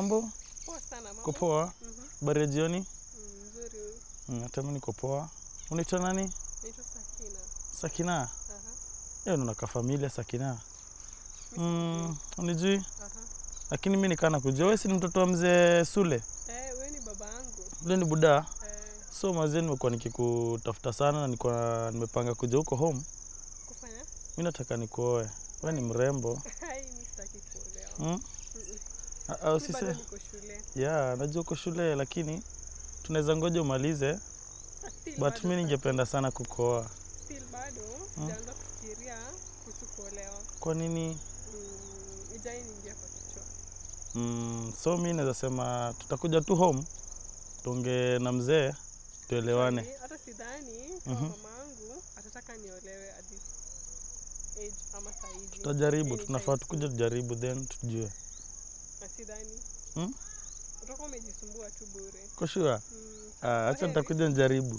mambo? Poa sana mama. Uko poa? Mhm. Habari ya jioni? Mm, Nzuri huyu. Mm, Hata mimi niko poa. Unaitwa nani? Naitwa Sakina. Sakina. Aha. Yeye unaka familia Sakina. Mm, unijui? Aha. Lakini mimi nikaa nakujua. Wewe si ni mtoto wa mzee Sule? Eh, wewe ni baba yangu. Ule ni buda. Eh, So mazee nimekuwa nikikutafuta sana na nilikuwa nimepanga kuja huko home. kufanya? Mimi nataka nikuoe. Wewe ni mrembo. Hai, mimi sitaki kuolewa. Mm? Mm-mm. Ah, ah, Mimi usise. bado niko shule. Yeah, najua uko shule lakini tunaweza ngoja umalize, Still but bado mimi sa- ningependa sana kukuoa. still bado sijaanza kufikiria kuhusu kuolewa. Kwa nini? Mm, ijai niingia kwa kichwa. Mm, so mi naweza sema tutakuja tu home tuongee na mzee tuelewane. Actually, Hata sidhani kama Mhm. mama yangu atataka niolewe at this age ama saa hizi. Tutajaribu, Anytime tunafaa soon. tukuja tujaribu then tujue. Na sidhani. Hmm? Utakuwa umejisumbua tu bure. Kwa sure? Mm, Ah, acha kwaheri. nitakuja nijaribu.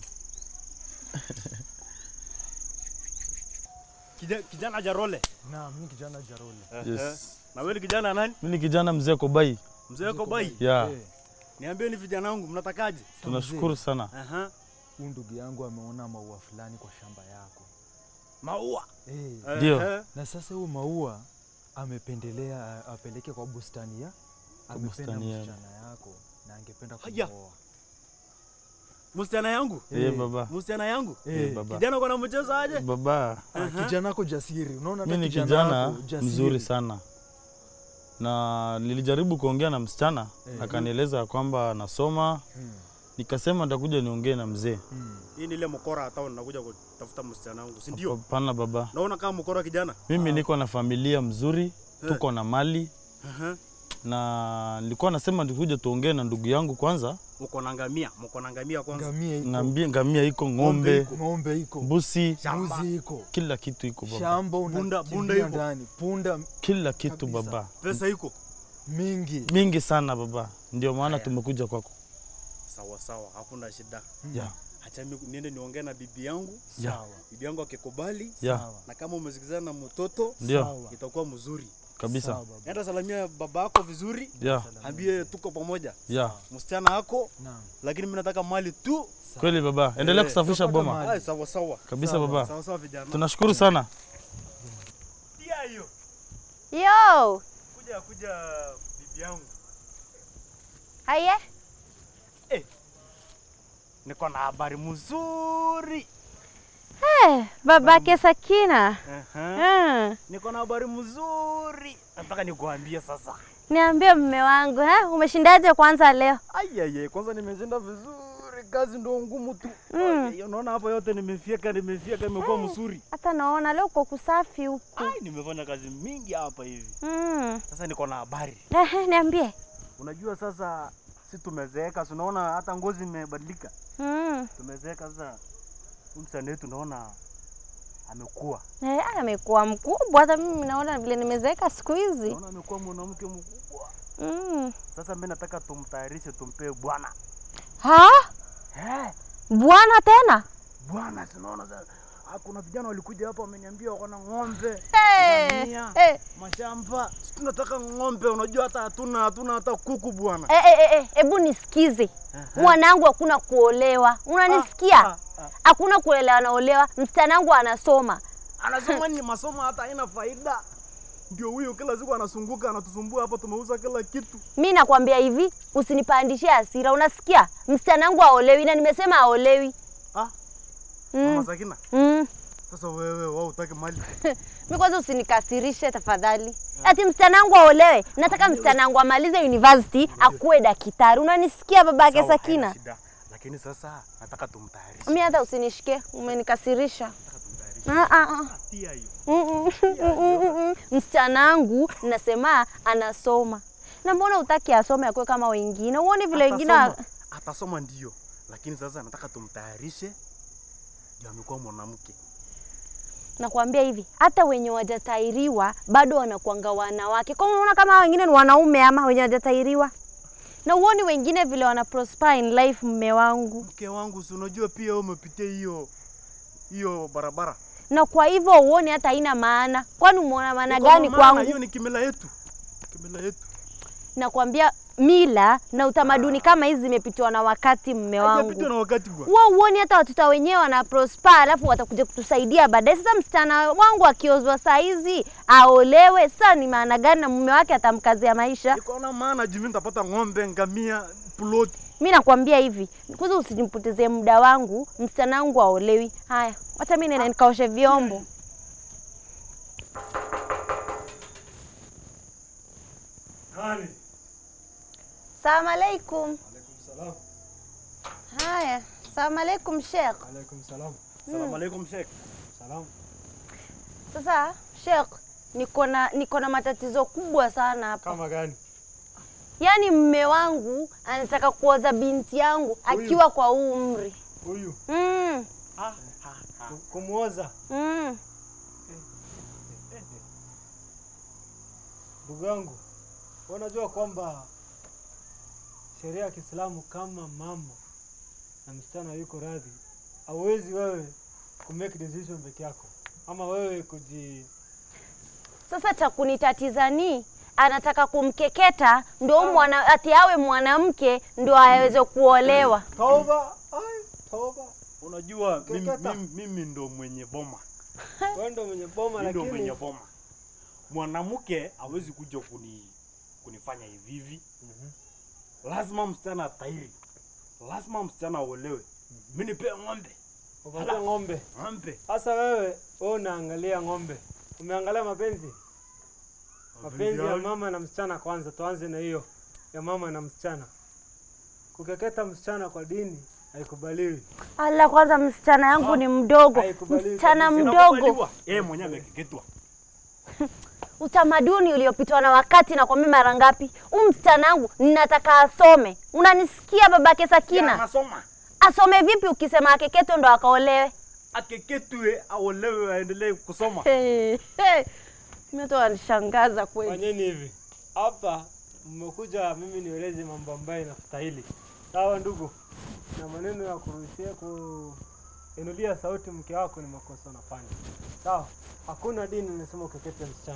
Kija- Kijana Jarole. Naam, mimi kijana Jarole. Yes. Na wewe ni kijana nani? Mimi ni kijana mzee Kobai. Mzee wako bai. Yeah, Eh, Niambie ni vijana wangu mnatakaje? tunashukuru sana. Aha. huyu ndugu yangu ameona maua fulani kwa shamba yako. Maua. Eh, Ndio. Ehe. na sasa huyu maua amependelea a- apeleke kwa bustani ya amependa bustani yangu. msichana yako na angependa Haya. kumwoa. Msichana yangu. Eh, baba. Msichana yangu. Eh, Eh, baba. Kijana uko na mchezo aje? Baba, ah, kijana wako jasiri. Unaona hata mimi ni kijana kijana wako jasiri. mzuri sana. Na nilijaribu kuongea na msichana, Eh. akanieleza ya kwamba anasoma, Mm, nikasema nitakuja niongee na mzee. mm. Hii ni ile mkora hata nakuja kutafuta msichana wangu, si ndio? Hapana baba, Naona kama mkora kijana. mimi niko na familia mzuri, tuko na mali Aha. na nilikuwa nasema nikuja tuongee na ndugu yangu kwanza. Mko na ngamia, mko na ngamia kwanza. Ngamia iko, Ngambia, ngamia iko, ng'ombe, ng'ombe iko, mbusi, Shamba. mbuzi iko, kila kitu iko baba, shamba Bunda- unakimbia bunda iko. ndani, punda kila kitu Kabisa. baba, Pesa iko. mingi. mingi sana baba, ndio maana Haya. tumekuja kwako. Sawa sawa, hakuna shida. Yeah, Acha mimi niende niongee na bibi yangu. Yeah. Sawa, Bibi yangu akikubali yeah, sawa, na kama umesikizana na mtoto ndio sawa, itakuwa mzuri. kabisa. sawa baba. Nenda salamia baba yako vizuri, Yeah, ambie tuko pamoja. yeah, Msichana wako, Naam. lakini mimi nataka mali tu. kweli baba, endelea Eh, kusafisha tupata boma mali. Ai, sawa sawa. kabisa Sawa, baba. Sawa sawa vijana. Tunashukuru sana. Pia hiyo. Yo, Kuja kuja bibi yangu. haya Niko na habari mzuri. eh, babake Sakina. Aha. Mm. Niko na habari mzuri. Nataka nikuambie sasa. Niambie mme wangu eh, umeshindaje kwanza leo? Aiye, kwanza nimeshinda vizuri, kazi ndo ngumu tu. Mm. Ai, Unaona hapa yote nimefyeka, nimefyeka, imekuwa mzuri. Hata naona leo uko kusafi huku. Ai, nimefanya kazi mingi hapa hivi. Mm. Sasa niko na habari. Eh, niambie. Unajua sasa si tumezeeka, si unaona hata ngozi imebadilika. Mm. Tumezeeka sasa. Huyu msanii wetu naona amekuwa. Eh, amekuwa mkubwa hata mimi naona vile nimezeeka siku hizi. Naona amekuwa mwanamke mkubwa. Mm. Sasa mimi nataka tumtayarishe tumpee bwana. Ha? Eh, Bwana tena? bwana tunaona sasa. Ah, Kuna vijana walikuja hapa wameniambia wako na ng'ombe, Eh. ngamia, Eh, mashamba. Sisi tunataka ng'ombe, unajua hata hatuna hatuna hata kuku bwana. eh, eh, eh, hebu nisikize. Mwanangu hakuna kuolewa. Unanisikia? Ah, ah. Hakuna kuolewa naolewa. Msichana wangu anasoma. Anasema ni masomo hata haina faida. Ndio huyo kila siku anasunguka anatusumbua hapa, tumeuza kila kitu. Mi nakwambia hivi, usinipandishie hasira. Unasikia? Msichana wangu aolewi na nimesema aolewi. Ah, Mama Mm. Sakina, Mm. sasa wewe wao utaki mali. Mi kwanza usinikasirishe tafadhali. Ati msichana wangu aolewe. Nataka msichana wangu amalize university akuwe daktari. Unanisikia babake Sawa, haina Sakina? shida. Lakini sasa nataka tumtayarishe. Mi hata usinishike, umenikasirisha. Nataka tumtayarishe. Ah, ah, ah. Tia hiyo. Mm, mm, mm, mm, mm. Msichana wangu nasema anasoma. Na mbona utaki asome akuwe kama wengine? Uone vile wengine wa- Atasoma, atasoma ndio, lakini sasa nataka tumtayarishe ndio amekuwa mwanamke. nakwambia hivi, hata wenye wajatairiwa bado wanakuanga wanawake. Kwa hiyo unaona kama hao wengine ni wanaume ama wenye wajatairiwa? Na uoni wengine vile wana prosper in life, mme wangu. Mke wangu, si unajua pia wewe umepitia hiyo hiyo barabara. Na kwa hivyo uoni hata haina maana. Kwani umeona maana Iko na gani maana, kwangu? Hiyo ni kimila yetu, kimila yetu. nakwambia mila na utamaduni kama hizi zimepitwa na wakati mme Hajapitwa wangu na wakati bwana. wao uoni hata watoto wenyewe wana prosper alafu watakuja kutusaidia baadaye sasa msichana wangu akiozwa saa hizi aolewe sasa ni maana gani na mume wake atamkazia maisha Niko na maana juu mimi nitapata ng'ombe, ngamia, plot. mi nakwambia hivi kwanza usijimpotezee muda wangu msichana wangu aolewi haya wacha mi nenda nikaoshe vyombo Nani? salamu alaikum Alaikum salam. haya salamu alaikum shekh Alaikum salam. Salamu alaikum Sheikh. Salam. sasa shekh niko na niko na matatizo kubwa sana hapa Kama gani? yaani mme wangu anataka kuoza binti yangu akiwa kwa huu umri Huyu. mm, Kumuoza. mm. Ndugu yangu, unajua kwamba sheria ya Kiislamu kama mama na msichana yuko radhi, hauwezi wewe ku make decision peke yako, ama wewe kuji Sasa cha kunitatiza ni anataka kumkeketa ndo mwana, ati awe mwanamke ndo aweze kuolewa. toba. Ai, toba. Unajua mimi, Keketa. mimi, mimi ndo mwenye boma. Wewe ndo mwenye boma, Mimi ndo lakini mwenye boma. Mwanamke hawezi kuja kuni kunifanya hivi hivi. Lazima msichana atairi. Lazima msichana aolewe. Mimi nipe ng'ombe. upatie ng'ombe. Ng'ombe. Sasa wewe wewe unaangalia ng'ombe, umeangalia mapenzi mapenzi ya mama na msichana. Kwanza tuanze na hiyo ya mama na msichana. Kukeketa msichana kwa dini haikubaliwi. Ala, kwanza msichana yangu ni mdogo, haikubaliwi msichana kabisa. mdogo. Yeye mwenyewe amekeketwa. Utamaduni uliopitwa na wakati, na kwambia mara ngapi, huu msichana wangu ninataka asome. Unanisikia babake Ya, Sakina? Anasoma. Asome vipi ukisema akeketo ndo akaolewe? Akeketwe aolewe aendelee kusoma. Hey, hey. Mimi tu wanishangaza kweli. Fanyeni hivi hapa, mmekuja mimi nieleze mambo ambayo inastahili. Sawa ndugu, na maneno ya kuruhusia kuinulia sauti mke wako ni makosa unafanya. Sawa, hakuna dini inasema ukekete msichana.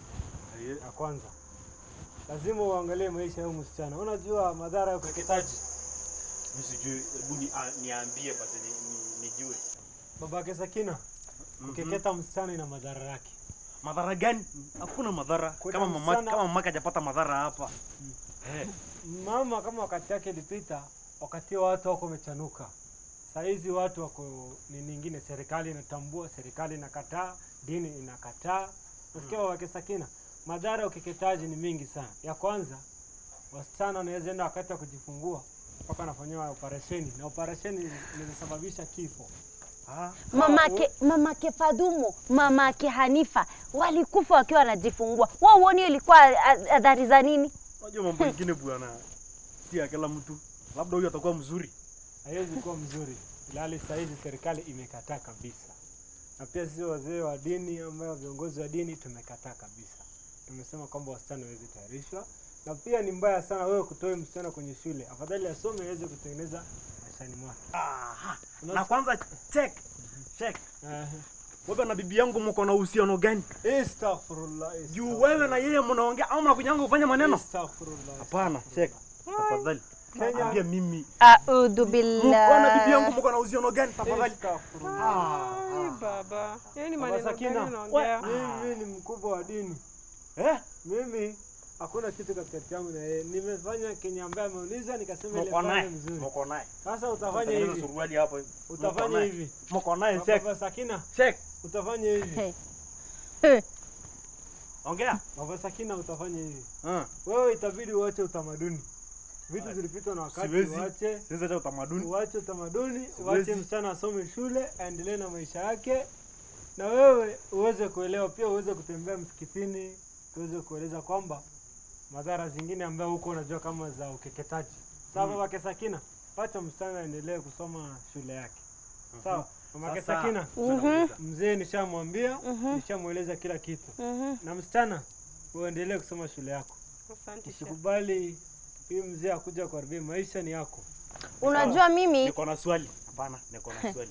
Ya kwanza lazima uangalie maisha ya huyu msichana. Unajua madhara ya ukeketaji. Mimi sijui, hebu ni, a- niambie basi ni, ni, nijue. Babake Sakina, ukeketa msichana ina madhara yake. Madhara gani? Hakuna madhara. Kuna Kama mama msichana- kama mama hajapata madhara hapa. Eh, mama kama wakati yake ilipita, wakati watu wako wamechanuka. Saa hizi watu wako ni nyingine, serikali inatambua, serikali inakataa, dini inakataa. Nasikia wake Sakina, madhara ya ukeketaji ni mingi sana. Ya kwanza, wasichana wanaweza enda wakati wa kujifungua mpaka anafanyiwa operesheni, na operesheni inaweza sababisha kifo. ah, Mamake, mamake Fadhumo, mamake Hanifa walikufa wakiwa wanajifungua. Wao uoni hiyo ilikuwa a- adhari za nini? unajua mambo mengine bwana. Si ya kila mtu. Labda huyu atakuwa mzuri. haiwezi kuwa mzuri, ilhali saa hizi serikali imekataa kabisa, na pia sisi wazee wa dini ambayo viongozi wa dini tumekataa kabisa. Tumesema kwamba wasichana hawezi tayarishwa, na pia ni mbaya sana wewe kutoa msichana kwenye shule, afadhali asome aweze kutengeneza maishani mwake. Aha. Na kwanza check. Check. Ehe. Wewe na bibi yangu mko na uhusiano gani? Astaghfirullah, Juu wewe na yeye mnaongea au mnakunyanga kufanya maneno? astaghfirullah. Hapana, check. Tafadhali. Kenya- Ambia mimi. Audhu Mko na bibi yangu billah. mko na uhusiano gani? Tafadhali. Astaghfirullah. Ai, baba. Yaani ni Baba maneno Sakina, gani unaongea? Mimi ni mkubwa wa dini. Eh? Mimi hakuna kitu katikati yangu na yeye. Nimefanya kenye ambaye ameuliza nikasema ile Mko naye. fanya mzuri. Mko naye. Sasa utafanya Tengeneza hivi. suruali hapo. Mko Utafanya naye. hivi. Mko naye check. Baba Sakina, Check. utafanya hivi. Hey. Ongea. Baba Sakina, utafanya hivi. Ah. Wewe itabidi uache utamaduni. Vitu zilipitwa na wakati, Siwezi. uache Siwezi acha utamaduni. uache utamaduni, Siwezi. uache msichana asome shule, aendelee na maisha yake, na wewe uweze kuelewa pia, uweze kutembea msikitini, tuweze kueleza kwamba madhara zingine ambayo huko unajua kama za ukeketaji. Sawa, Mm. babake Sakina, wacha msichana aendelee kusoma shule yake. Sawa, mamake Sasa, Sakina, tunauliza. mzee nishamwambia, Mhm. nishamweleza kila kitu, Mhm. na msichana uendelee kusoma shule yako, Asante Sheikh. usikubali hii mzee akuja kuharibia maisha, ni yako. Unajua mimi Niko na swali. Hapana, niko na swali.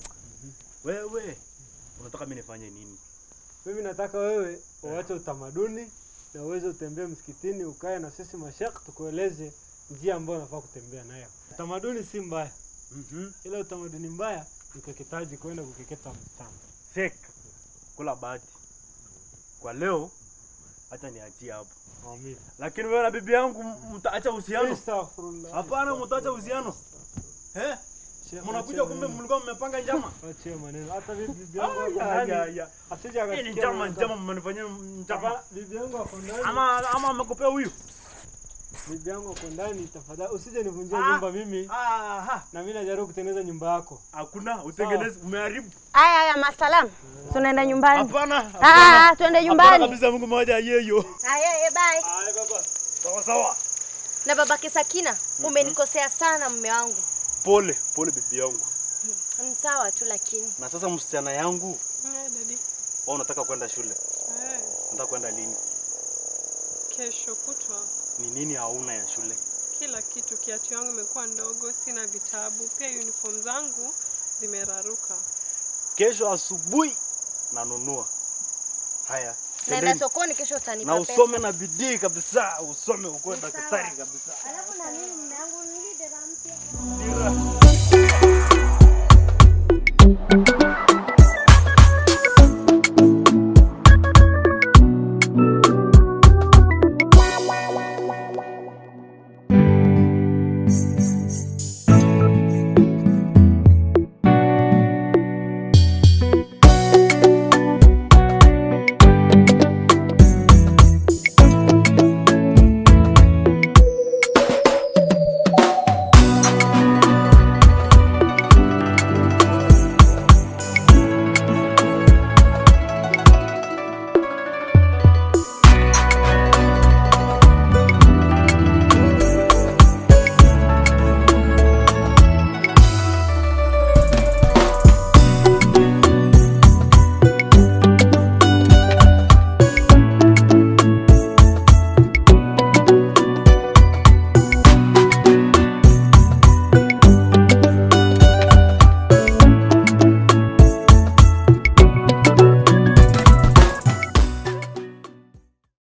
Wewe unataka mimi nifanye nini? Mimi nataka wewe uache utamaduni na uweze utembee msikitini, ukae na sisi mashekh, tukueleze njia ambayo unafaa kutembea nayo. Utamaduni si mbaya, Mhm. ila utamaduni mbaya ni kukeketaji, kwenda kukeketa msichana. Fake. Kula bahati. Kwa leo acha niachie hapo. Amin. Lakini wewe na bibi yangu m- mtaacha uhusiano? Astaghfirullah. Hapana, mtaacha uhusiano. Eh? Sheikh, Mnakuja achia kumbe maneno. mlikuwa mmepanga njama? Achia maneno. Hata bibi bibi yangu ako Ya, ya, ndani. ya. Asije Hii akasikia ni njama, maneno. njama mmenifanyia njama. Hapana, bibi yangu ako ndani. Ama ama amekupea huyu? Bibi yangu ako ndani, tafadhali usije nivunjie Ah. nyumba mimi, Aha. na mimi najaribu kutengeneza nyumba yako. Hakuna utengenezi umeharibu. Aya, aya, masalam, tunaenda nyumbani. Hapana. Ah, hapana. tuende Hapana nyumbani. kabisa Mungu mmoja yeyo. Aya, aya, bye. Haya baba. Sawa sawa. Na babake Sakina, umenikosea sana mume wangu. Pole, pole bibi yangu. Ni sawa tu lakini. Na sasa msichana yangu, Eh, dadi. wewe unataka kwenda shule. Eh, Unataka kwenda lini? kesho kutwa Ni nini hauna ya shule? kila kitu, kiatu yangu imekuwa ndogo, sina vitabu, pia uniform zangu zimeraruka. Kesho asubuhi nanunua. Haya. Naenda twendeni. sokoni kesho utanipa Na pesa. usome na bidii kabisa, usome ukuwe Ni sawa. daktari kabisa. Alafu na mimi mume wangu